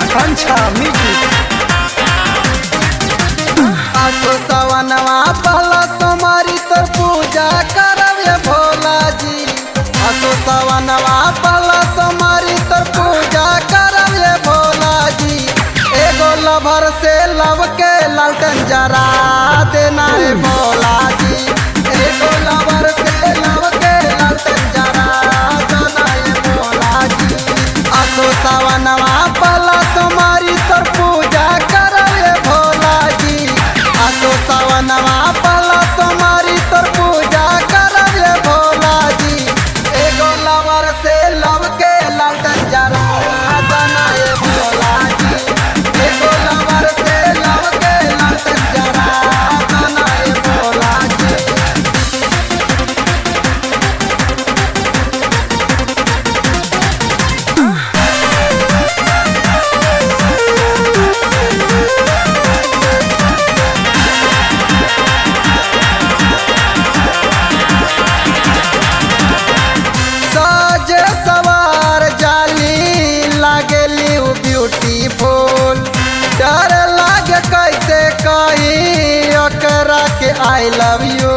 अच्छा मिठी आसो सवनवा पहला सोमारी तर पूजा करवे भोला जी आसो सवनवा पहला सोमारी तर पूजा करवे भोला जी एगो लभर से लव के लालटन जरा देना है भोला जी एगो लभर से लव के लालटन जरा देना है भोला जी आसो सवनवा पहला सोमारी तर पूजा करवे भोला जी आसो सवनवा पहला सोमारी तर पूजा करवे भोला जी एगो लवर से लव के लालटन जरा बनाए भोला जी एगो लवर से लव के लालटन जरा बनाए भोला जी साज सवार जाली लागेली उ ब्यूटीफुल डर लागे कैसे कही ओकरा के आई लव यू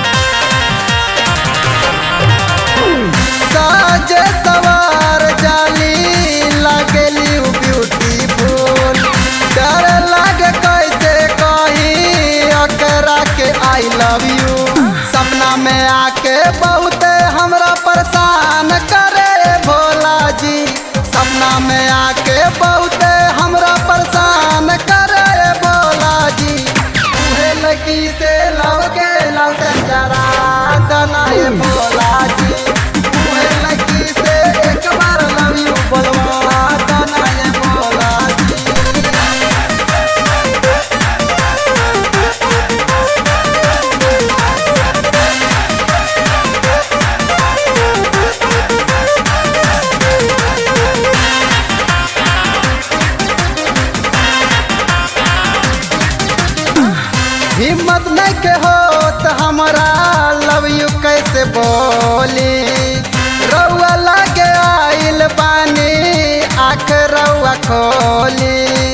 साज सवार जाली लागेली उ ब्यूटीफुल डर लागे कैसे कही ओकरा के आई लव यू सपना में आके बहुत हमरा परेशान करे भोला जी सपना में आके बहुत हमरा परेशान करे भोला जी उहे लगी से लव के लौटन जरा दनाए भोला जी उहे लगी से एक बार लव यू बोलवा दनाए भोला जी हिम्मत नहीं के हो तो हमारा लव यू कैसे बोली रउआ लगे आइल बानी आख रउआ खोली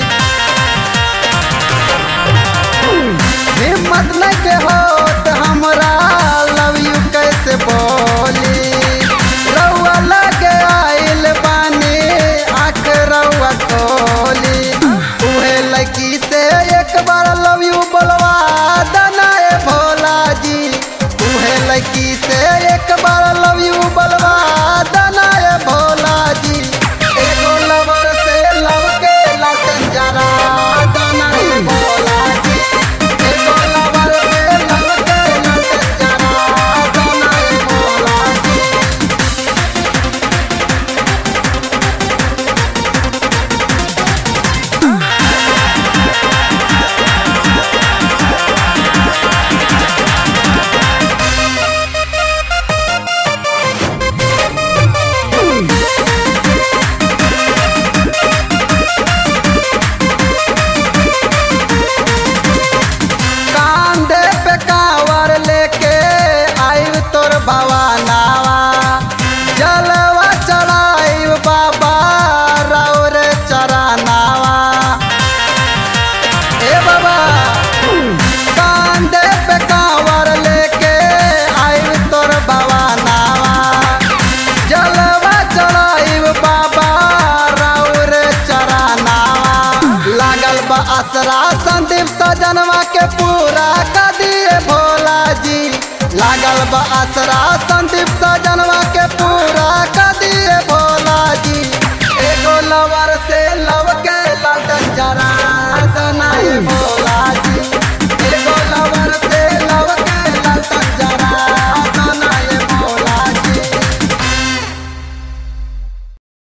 हिम्मत नहीं के हो तो हमारा लव यू कैसे बोली रउआ लगे आइल बानी आख रउआ खोली उहे लड़की से एक बार लव यू बोलवा दनाए भोला जी उहे लड़की से एक बार लव यू बोलवा दनाए भोला जी एगो लवर से लव के लसन जरा दनाए भोला जी एगो लवर से लव के लसन जरा दनाए भोला जी कांधे पे कावर लेके आयु तोर भवानावा जलवा चढ़ाई बाबा रौर चरानावा ए बाबा कांधे पे कावर लेके आयु तोर भवानावा जलवा चढ़ाई बाबा रौर चरानावा लागल बा असरा संदीप सजनवा के पूरा कर दिए भोला जी लागल बा असरा संदीप सजनवा के